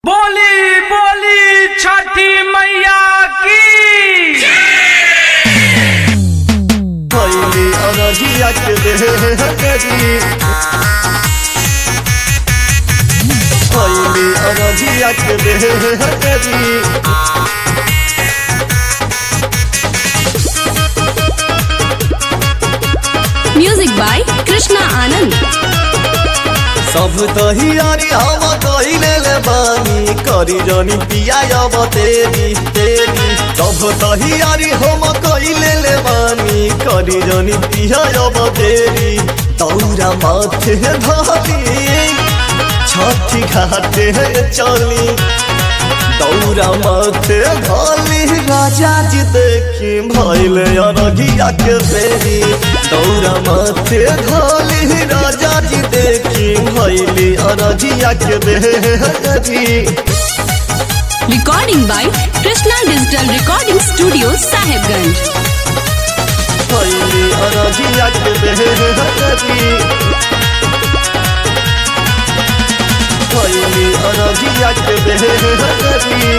बोली बोली छठी मैया की भैली अरजिया के देहरी भैली अरजिया के देहरी म्यूजिक बाय कृष्णा आनंद सब तहियारी हम कइले ले बानी करी जनी पिया अब तेरी तेरी सब तहियारी हम कइले ले बानी करी जनी पिया अब तेरी तौरा माथे धली छठी घाटे चली दौरा माथे धली राजा जी देखी भैले अरगिया के बेरी दौरा माथे धली राजा जी देखी भैली अरगिया के बेरी recording by Krishna digital recording studio Sahebganj भैली अरगिया के बेरी भैली अरगिया के बेरी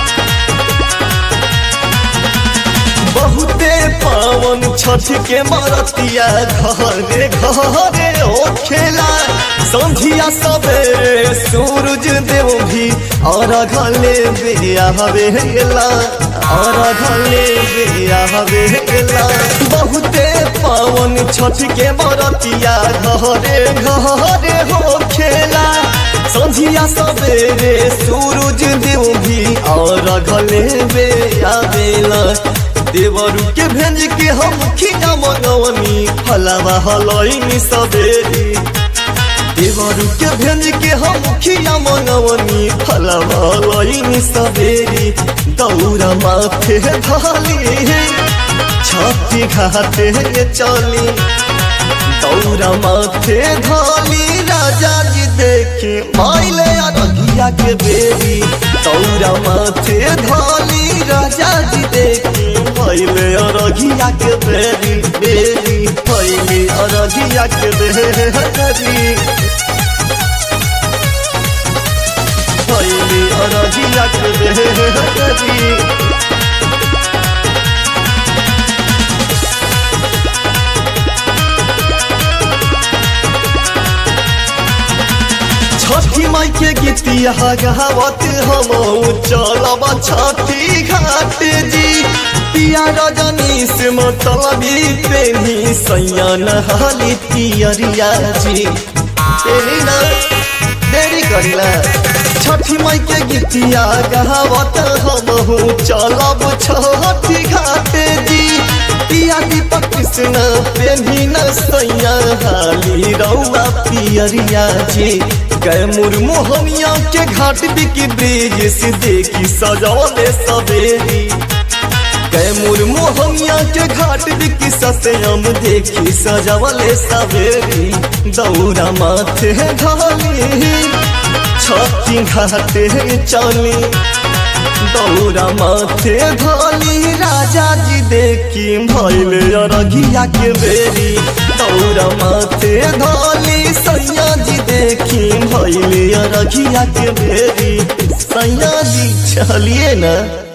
बहुते पावन छठ के मरतिया घरे घरे ओ खेला संझिया सबेरे सूरज देव भी और घले बिया हवेला और घले बिया हवेला बहुते पावन छठ के मरतिया घरे घरे हो खेला संझिया सबेरे सूरज देव भी और घले बिया बेला देवरू के भेज के हम खिया मंगवनी फलावा हलैनी सबेरी देवरू के भेज के हम खिया मंगवनी फलावा हलैनी सबेरी दौरा माथे धाली छठी घाटे चली दौरा माथे धाली राजा जी देखी माइले अरगिया के बेरी दौरा माथे धाली राजा जी देखी माइले अरगिया के बेरी बेरी माइले अरगिया के बेरी माइले अरगिया के बेरी छठी माई के गीतिया गावत हम चलब छठी घाट जी पिया रजनी से मतलबी पेनी सैया नहाली पियरिया जी तेरी ना देरी करिला छठी माई के गीतिया गावत हम चलब छठी घाट जी पिया दीपक कृष्ण पेनी न सैया हाली रौआ पियरिया जी गए मुर्मोहनिया के घाट बिकी ब्रिज से देखी सजौले सवेरी गए मुर्मोहनिया के घाट बिकी सत्यम देखी सजौले सवेरी दौरा माथे ढाली छठी घाटे चली दौरा माथे धाली राजा जी देखी भैले अरगिया के बेरी दौरा माथे धाली सैया जी देखी भैले अरगिया के बेरी सैया जी चलिए ना